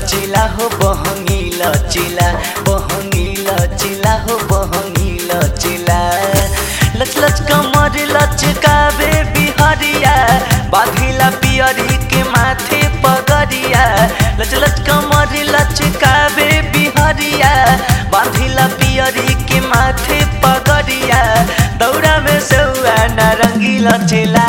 लचिला हो बहंगी लचिला बहंगी लचिला हो बहंगी लचिला लच लच कमर लचकावे बिहरिया बाधिला पियरी के माथे पगरिया लच लच कमर लचकावे बिहरिया बाधिला पियरी के माथे पगरिया दौड़ा में सौआ नारंगी लचेला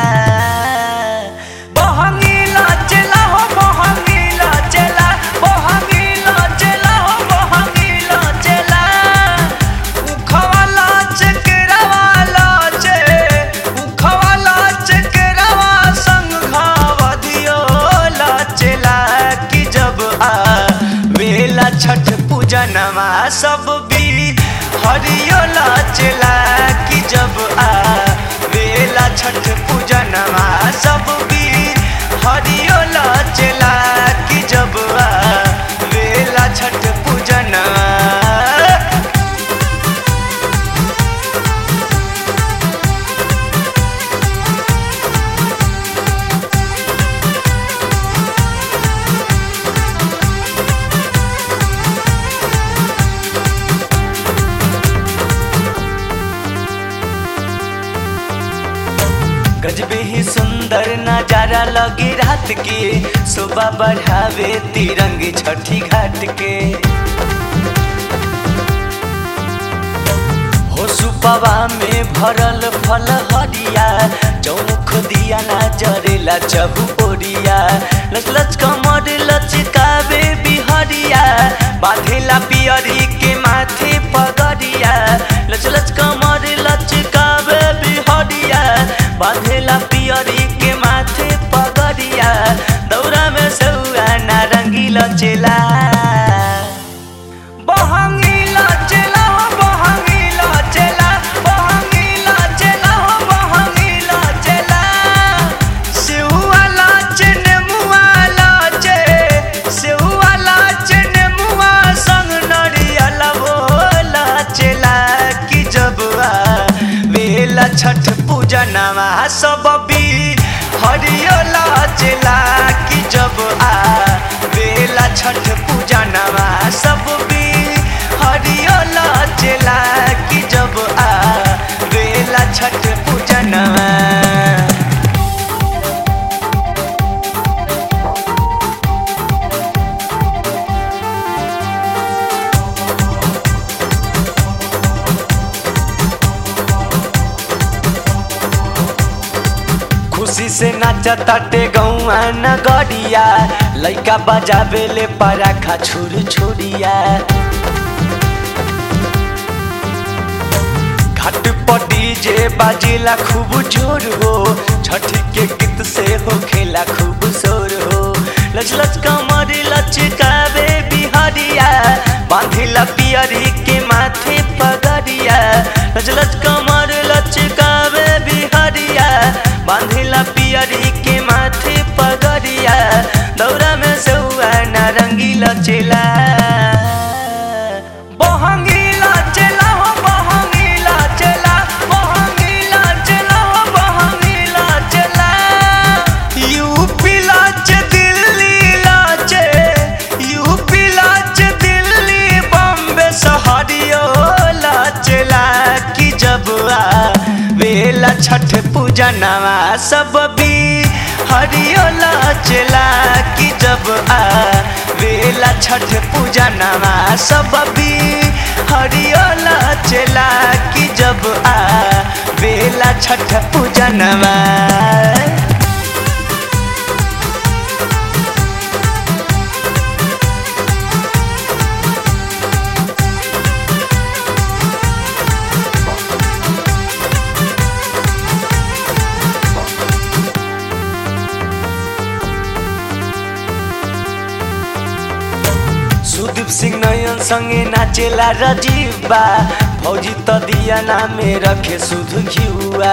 बहंगी लचेला हो बहंगी लचेला बहंगी लचेला हो बहंगी लचेला उखवा लचकेरावा लचे उखवा लचकेरावा संग घावा दियो लचेला कि जब आ वेला छठ पूजनमा सब भी हरियो लचेला कि जब आ वेला छठ पूजनमा सब भी हरियो लचेला कि जब आ वेला छठ पूजनमा गजबे ही सुंदर नजारा लगे रात के शोभा बढ़ावे तिरंगे छठी घाट के हो सुपवा में भरल फल हरिया चौमुख दिया ना जरेला चहु ओरिया लच लच कमर लचकावे बिहरिया बाधेला पियरी के माथे पगरिया लच लच कमर लचकावे बिहरिया बाधेला पियरी के माथे पगरिया दौरा में सौआ नारंगी लचेला बहंगी लचेला हो बहंगी लचेला बहंगी लचेला हो बहंगी लचेला सेहुआ लाचे नेमुआ लाचे सेहुआ लाचे नेमुआ संग नरियल वो लाचेला कि जब आ वेला छठ पूजनमा सब भी हरियो लाचेला कि जब आ वेला छठ पूजनमा सब भी हरियो लाचेला कि जब आ वेला छठ पूजनमा खुशी से नाचताटे गौआ नगरिया लइका बजावे ले पराखा छुर छुरिया घाट पर डीजे बाजेला खूब जोर हो छठी के गीत से हो खेला खूब शोर हो लच लच कमर लचकावे बिहरिया बांधिला पियरी के माथे पगरिया लच लच कमर लचकावे बिहरिया बांधिला पियरी के माथे पगरिया दौरा में सौआ नारंगी लचेला बहंगी लचेला हो बहंगी लचेला बहंगी लचेला हो बहंगी लचेला यूपी लाच दिल्ली लाचे यूपी लाच दिल्ली बॉम्बे शहरियो लाचेला कि जब आ वेला छठ पूजनवा सब भी हरियो लाचेला कि जब आ वेला छठ पूजनवा सब भी हरियो लाचेला कि जब आ वेला छठ पूजनवा सुदीप सिंह नयन संगे नाचेला राजीव बा फौजी त दिया नामे रखे सुध घिउआ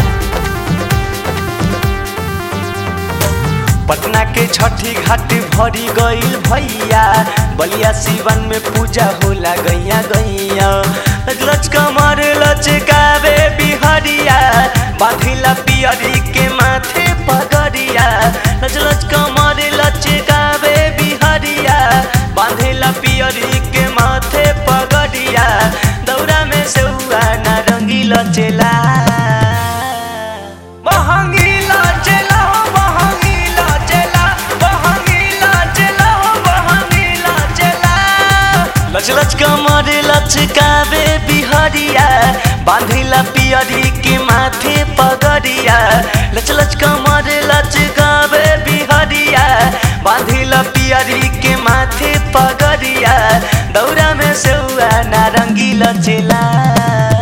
पटना के छठी घाट भरी गईल भैया बलिया सिवन में पूजा होला गैया गैया लच कमर लचकावे बिहरिया बाधिला पियरी के माथे पगरिया लच लच कमर लचकावे बिहरिया लच कमर लचकावे बिहरिया बांधिला पियरी के माथे पगरिया लच लच कमर लचकावे बिहरिया बांधिला पियरी के माथे पगरिया दौरा में सेउआ नारंगी लचेला